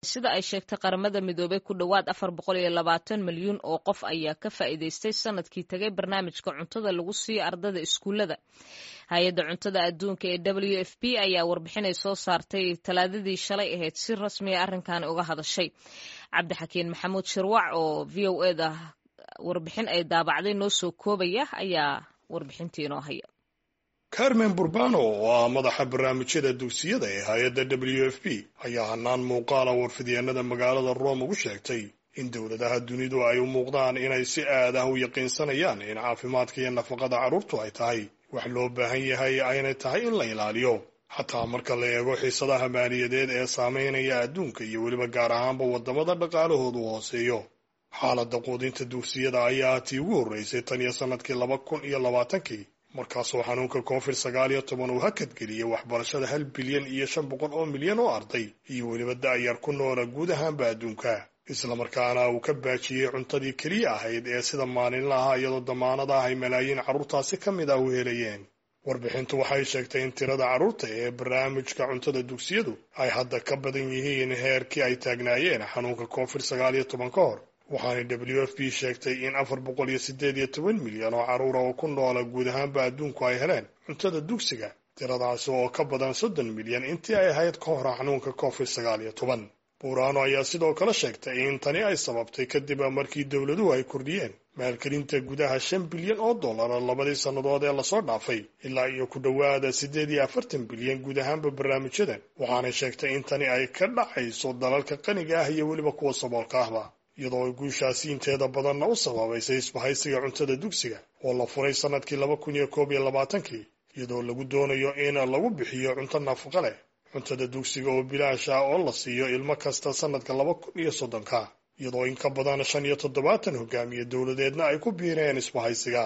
sida ay sheegtay qaramada midoobey ku dhowaad afar boqol iyo labaatan milyuun oo qof ayaa ka faa'iidaystay sanadkii tagay barnaamijka cuntada lagu siiyo ardada iskuullada hay-adda cuntada adduunka ee w f p ayaa warbixinay soo saartay talaadadii shalay ahayd si rasmiya arrinkan uga hadashay cabdixakiin maxamuud shirwac oo v o eda warbixin ay daabacday noo soo koobaya ayaa warbixintii inoo haya carmen burbano oo ah madaxa barnaamijyada dugsiyada ee hay-adda w f p ayaa hanaan muuqaala warfidyaenada magaalada rome ugu sheegtay in dowladaha dunidu ay u muuqdaan inay si aad ah u yaqiinsanayaan in caafimaadka iyo nafaqada carruurtu ay tahay wax loo baahan yahay aynay tahay in la ilaaliyo xataa marka la eego xiisadaha maaliyadeed ee saameynaya adduunka iyo weliba gaar ahaanba waddamada dhaqaalahoodu hooseeyo xaaladda quudinta dugsiyada ayaa tii ugu horreysay tan iyo sannadkii laba kun iyo labaatankii markaasoo xanuunka covid sagaal iyo toban uu hakadgeliyey waxbarashada hal bilyan iyo shan boqol oo milyan oo arday iyo weliba da'yar ku noola guud ahaanba adduunka islamarkaana uu ka baajiyey cuntadii keliya ahayd ee sida maalinlaha iyadoo damaanad ah ay malaayiin carruurtaasi ka mid ah u helayeen warbixintu waxay sheegtay in tirada carruurta ee barnaamijka cuntada dugsiyadu ay hadda ka badan yihiin heerkii ay taagnaayeen xanuunka covid sagaal iyo toban ka hor waxaana w f p sheegtay in afar boqol iyo siddeed iyo toban milyan oo carruura oo ku noola guud ahaanba adduunku ay heleen cuntada dugsiga tiradaasi oo ka badan soddon milyan intii ay ahayd ka hor xanuunka covid sagaal iyo toban buuraano ayaa sidoo kale sheegtay in tani ay sababtay kadib markii dowladuhu ay kordhiyeen maalgelinta gudaha shan bilyan oo dollara labadii sannadood ee lasoo dhaafay ilaa iyo ku dhowaada siddeed iyo afartan bilyan guud ahaanba barnaamijyadan waxaanay sheegtay in tani ay ka dhacayso dalalka qaniga ah iyo weliba kuwa saboolka ahba iyadoo ay guushaasi inteeda badanna u sababaysay isbahaysiga cuntada dugsiga oo la furay sannadkii laba kun iyo koob iyo labaatankii iyadoo lagu doonayo in lagu bixiyo cunto nafaqo leh cuntada dugsiga oo bilaash ah oo la siiyo ilmo kasta sannadka laba kun iyo soddonka iyadoo in ka badan shan iyo toddobaatan hogaamiye dowladeedna ay ku biireen isbahaysiga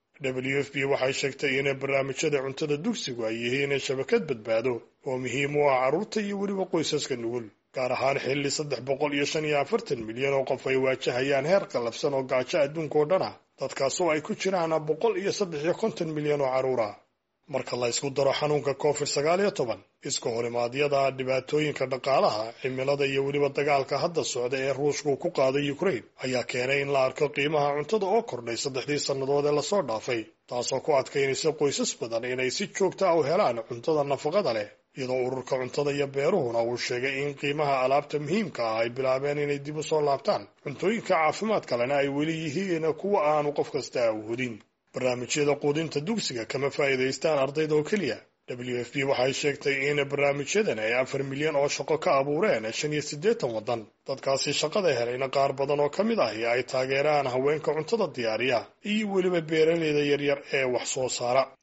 w f p waxay sheegtay in barnaamijyada cuntada dugsigu ay yihiin shabakad badbaado oo muhiim u ah carruurta iyo weliba qoysaska nugul gaar ahaan xilli saddex boqol iyo shan iyo afartan milyan oo qof ay waajahayaan heer qallafsan oo gaajo adduunka oo dhan ah dadkaasoo ay ku jiraan boqol iyo saddex iyo konton milyan oo carruur ah marka la ysku daro xanuunka covid sagaal iyo toban iska horimaadyada dhibaatooyinka dhaqaalaha cimilada iyo weliba dagaalka hadda socda ee ruushku ku qaaday ukraine ayaa keenay in la arko qiimaha cuntada oo kordhay saddexdii sannadood ee lasoo dhaafay taasoo ku adkaynaysa qoysas badan inay si joogta ah u helaan cuntada nafaqada leh iyadoo ururka cuntada iyo beeruhuna uu sheegay in qiimaha alaabta muhiimka ah ay bilaabeen inay dib u soo laabtaan cuntooyinka caafimaad kalena ay weli yihiin kuwa aanu qof kasta awhodin barnaamijyada quudinta dugsiga kama faa'iidaystaan ardayda oo keliya w f p waxay sheegtay in barnaamijyadan ay afar milyan oo shaqo ka abuureen shan iyo siddeetan waddan dadkaasi shaqada helayna qaar badan oo ka mid ahi ay taageeraan haweenka cuntada diyaariya iyo weliba beeraleyda yaryar ee wax soo saara